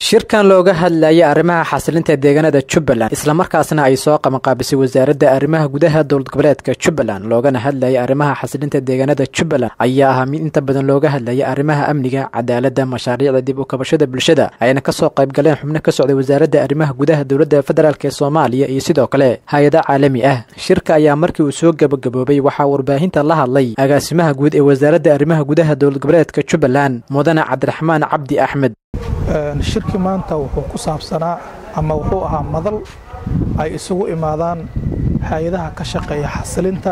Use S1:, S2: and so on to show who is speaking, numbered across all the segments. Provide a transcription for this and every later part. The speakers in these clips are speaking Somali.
S1: shirkan looga hadlayay arrimaha xasilinta deegaanada jubbaland islamarkaasna ay soo qabanqaabisay wasaaradda arrimaha gudaha dowlad goboleedka jubbaland loogana hadlayay arrimaha xasilinta deegaanada jubbaland ayaa ahaa mid inta badan looga hadlayay arrimaha amniga cadaaladda mashaariicda dib u kabashada bulshada ayna kasoo qayb galeen xubno ka socday wasaaradda arrimaha gudaha dowladda federaalk ee soomaaliya iyo sidoo kale hay-ada caalami ah shirka ayaa markii uu soo gabagaboobay waxaa warbaahinta la hadlay agaasimaha guud ee wasaaradda arrimaha gudaha dowlad goboleedka jubbaland mudane cabdiraxmaan cabdi axmed
S2: shirki maanta wuxuu ku saabsanaa ama wuxuu ahaa madal ay isugu imaadaan hay-adaha ka shaqeeya xasilinta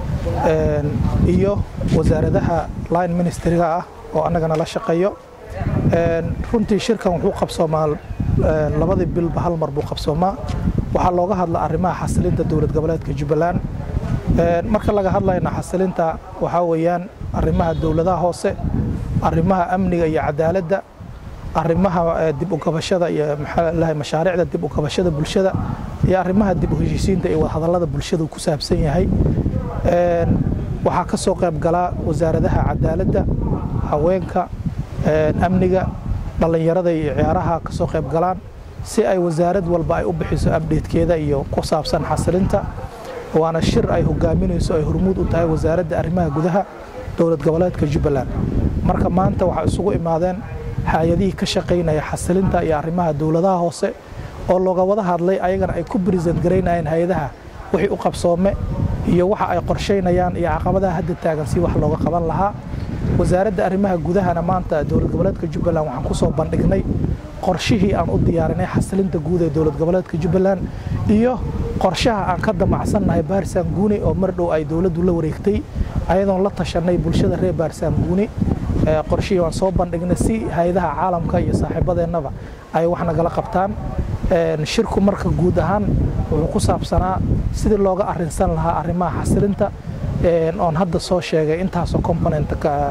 S2: iyo wasaaradaha line ministeriga ah oo annagana la shaqeeyo runtii shirkan wuxuu qabsoomaa labadii bilba hal mar buu qabsoomaa waxaa looga hadla arrimaha xasilinta dowlad goboleedka jubbaland marka laga hadlayna xasilinta waxaa weeyaan arrimaha dowladaha hoose arrimaha amniga iyo cadaaladda arrimaha dib u kabashada iyo maxaa mashaariicda dib u kabashada bulshada iyo arrimaha dib u heshiisiinta iyo wadahadallada bulshadu ku saabsan yahay waxaa ka soo qayb galaa wasaaradaha cadaaladda haweenka amniga dhallinyarada iyo ciyaaraha ka soo qayb galaan si ay wasaarad walba ay u bixiso abdheedkeeda iyo ku saabsan xasilinta waana shir ay hogaaminayso ay hormuud u tahay wasaaradda arrimaha gudaha dowlad goboleedka jubbaland marka maanta waxaa isugu imaadeen hay-adihii ka shaqaynaya xasilinta iyo arrimaha dowladaha hoose oo looga wada hadlay ayagana ay ku brisent garaynayeen hay-adaha wixii u qabsoome iyo waxa ay qorshaynayaan iyo caqabadaha hadda taagan si wax looga qaban lahaa wasaaradda arrimaha gudahana maanta dowlad goboleedka jubbaland waxaan ku soo bandhignay qorshihii aan u diyaarinay xasilinta guud ee dowlad goboleedka jubbaland iyo qorshaha aan ka damacsannahay baarisaan guuni oo mar dhow ay dowladdu la wareegtay ayadoon la tashanay bulshada reer baarisaan guuni qorshihii waan soo bandhignay si hay-adaha caalamka iyo saaxiibadeennaba ay wax nagala qabtaan shirku marka guud ahaan wuxuu ku saabsanaa sidii looga arinsan lahaa arrimaha xasilinta oon hadda soo sheegay intaasoo component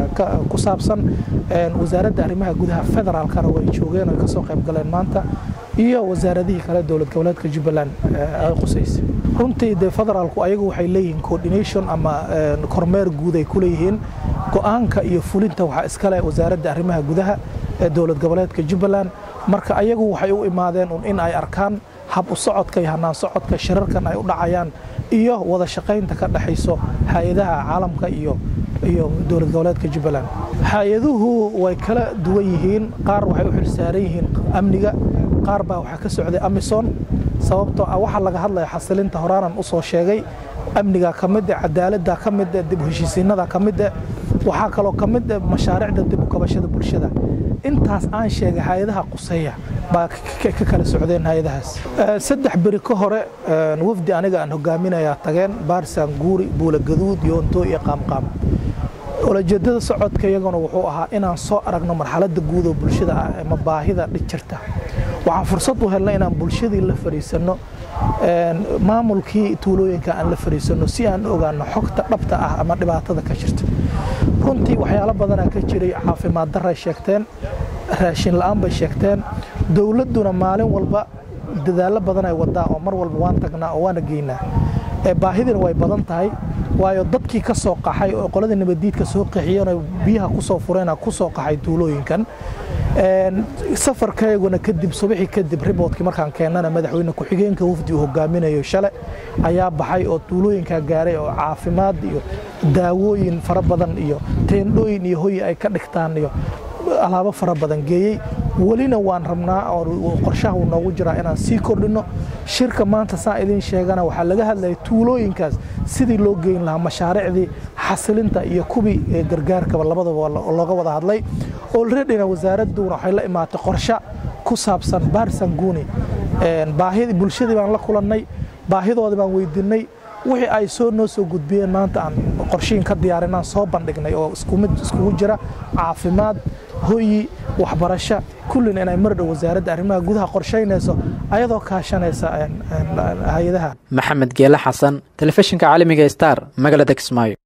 S2: ku saabsan wasaaradda arrimaha gudaha federaalkana way joogeen oy kasoo qayb galeen maanta iyo wasaaradihii kale dowlad goboleedka jubbaland ay qusaysay runtii dee federaalku ayagu waxay leeyihiin coordination ama kormeer guud ay ku leeyihiin go'aanka iyo fulinta waxaa iskale wasaaradda arrimaha gudaha ee dowlad goboleedka jubbaland marka ayagu waxay u imaadeen un in ay arkaan hab u socodka iyo hanaan socodka shirarkan ay u dhacayaan iyo wada shaqaynta ka dhexayso hay-adaha caalamka iyo iyo dowlad goboleedka jubbaland hay-aduhu way kala duwan yihiin qaar waxay u xilsaaran yihiin amniga qaar baa waxaa ka socday amison sababtoo ah waxaa laga hadlaya xasilinta horaanan u soo sheegay amniga ka mide cadaaladda ka mide dib u heshiisiinada ka mide waxaa kaloo ka mid mashaariicda dib u kabashada bulshada intaas aan sheegay hay-adaha quseeya baa ka kala socdeen hay-adahaas saddex beri ka hore wafdi aniga aan hogaaminayaa tageen baarisaan guuri buula gaduud yoonto iyo qaamqaam olajeedada socodka iyaguna wuxuu ahaa inaan soo aragno marxaladda guud oo bulshada ah ama baahida dhig jirta waxaan fursad u helnay inaan bulshadii la fadhiisanno maamulkii tuulooyinka aan la fadhiisanno si aan ogaano xogta dhabta ah ama dhibaatada ka jirta runtii waxyaalo badanaa ka jiray caafimaad daray sheegteen raashin la'aan bay sheegteen dowladduna maalin walba dadaallo badan ay wadaa oo mar walba waan tagnaa oo waana geynaa baahidina way badan tahay waayo dadkii ka soo qaxay oo qoladii nabadiidka soo qaxiyeen oo biyaha ku soo fureena ku soo qaxay tuulooyinkan safarkayguna kadib subaxii kadib riboodkii markaan keennana madaxweyne ku-xigeenka wafdi uu hogaaminayo shale ayaa baxay oo tuulooyinkaa gaaray oo caafimaad iyo daawooyin fara badan iyo teendhooyin iyo hoyi ay ka dhigtaan iyo alaabo fara badan geeyey welina waan rabnaa oo qorshaha uu noogu jiraa inaan sii kordhinno shirka maanta saan idiin sheegana waxaa laga hadlaya tuulooyinkaas sidii loo geyn lahaa mashaariicdii xasilinta iyo kubii gargaarkaba labadaba looga wada hadlay olredina wasaaradduna waxay la imaatay qorshe ku saabsan baarisan guuni baahidii bulshadii baan la kulannay baahidoodii baan weydiinay wixii ay soo noo soo gudbiyeen maanta aan qorshihin ka diyaarinaan soo bandhignay oo iskumid iskugu jira caafimaad hoyi waxbarasho kullina inay mardhow wasaaradda arrimaha gudaha qorshaynayso ayadoo kaashanaysa hay-adaha
S1: maxamed geele xasan telefishinka caalamiga star magaalada kismaayo